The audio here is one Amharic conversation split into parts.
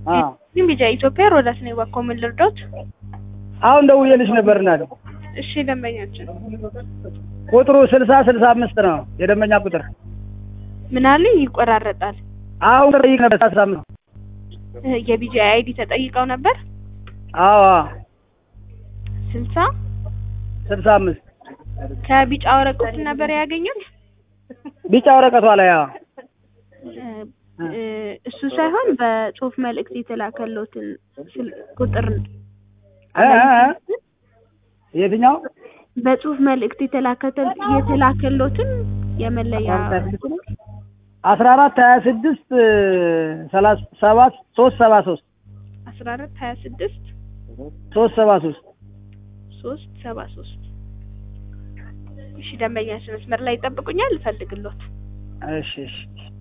አዎ ግን ቢጃ ኢትዮጵያ ሮዳስ ነው ባኮ ምን ልርዳዎት? አሁን ደውዬልሽ ነበር እናቴ። እሺ ደንበኛችን ቁጥሩ ስልሳ ስልሳ አምስት ነው የደንበኛ ቁጥር። ምን አለ ይቆራረጣል። አሁን ጠይቅ ነበር ስልሳ አምስት እ የቢጃ አይዲ ተጠይቀው ነበር አዎ አዎ ስልሳ ስልሳ አምስት ከቢጫ ወረቀት ነበር ያገኙት። ቢጫ ወረቀቷ ላይ አዎ እ እ እሱ ሳይሆን በጽሁፍ መልእክት የተላከሎትን ስል- ቁጥር እ እ እ የትኛው በጽሁፍ መልእክት የተላከተ የተላከሎትን የመለያ አስራ አራት ሀያ ስድስት ሰላሳ ሰባት ሶስት ሰባ ሶስት አስራ አራት ሀያ ስድስት ሶስት ሰባ ሶስት ሶስት ሰባ ሶስት እሺ ደንበኛችን መስመር ላይ ይጠብቁኛል እፈልግሎት እሺ እሺ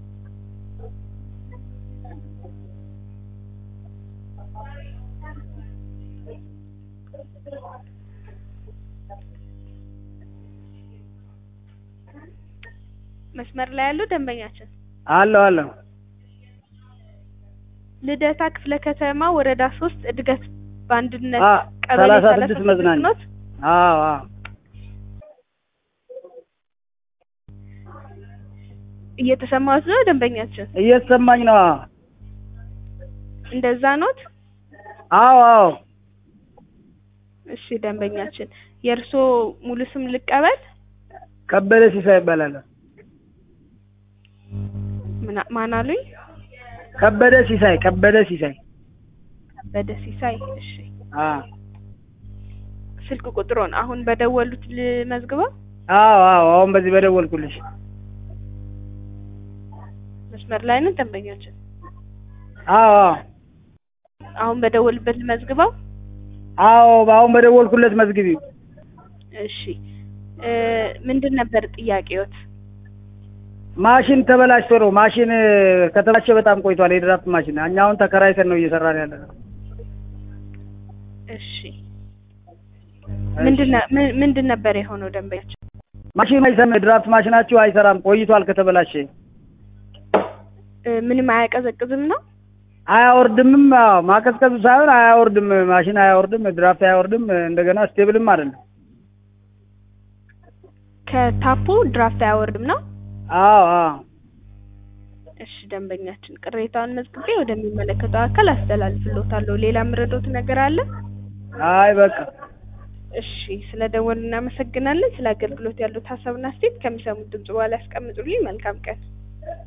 መስመር ላይ ያለው ደንበኛችን አለሁ አለሁ ልደታ ክፍለ ከተማ ወረዳ ሶስት እድገት በአንድነት አ ቀበሌ ሰላሳ ሰላሳ ስድስት መዝናኛ ኖት? አዎ አዎ እየተሰማሁት ነው ደንበኛችን እየተሰማኝ ነው አዎ እንደዛ ኖት አዎ አዎ እሺ ደንበኛችን የእርስዎ ሙሉ ስም ልቀበል ከበደ ሲሳይ ይባላል ምና- ማን አሉኝ ከበደ ሲሳይ ከበደ ሲሳይ ከበደ ሲሳይ እሺ አ ስልክ ቁጥሮን አሁን በደወሉት ልመዝግበው አዎ አዎ አሁን በዚህ በደወልኩልሽ መስመር ላይ ነው ደንበኛችን አዎ አዎ አሁን በደወሉበት ልመዝግበው አዎ አሁን በደወልኩለት መዝግቢው እሺ እ ምንድን ነበር ጥያቄዎት ማሽን ተበላሽቶ ነው ማሽን ከተበላሸ በጣም ቆይቷል የድራፍት ማሽን እኛ አሁን ተከራይተን ነው እየሰራን ያለ ነው እሺ ምንድን ነ- ምን- ምንድን ነበር የሆነው ደንበኛችን ማሽኑ አይሰራም የድራፍት ማሽናችሁ አይሰራም ቆይቷል ከተበላሸ እ ምንም አያቀዘቅዝም ነው አያወርድምም አዎ ማቀዝቀዙ ሳይሆን አያወርድም ማሽን አያወርድም ድራፍት አያወርድም እንደገና ስቴብልም አይደለም ከታፑ ድራፍት አያወርድም ነው አዎ አዎ እሺ ደንበኛችን ቅሬታውን መዝግቤ ወደሚመለከተው አካል አስተላልፍሎታለሁ ሌላ የምረዳዎት ነገር አለ አይ በቃ እሺ ስለ ደወሉ እናመሰግናለን ስለ አገልግሎት ያሉት ሀሳብና አስተያየት ከሚሰሙት ድምጽ በኋላ ያስቀምጡልኝ መልካም ቀን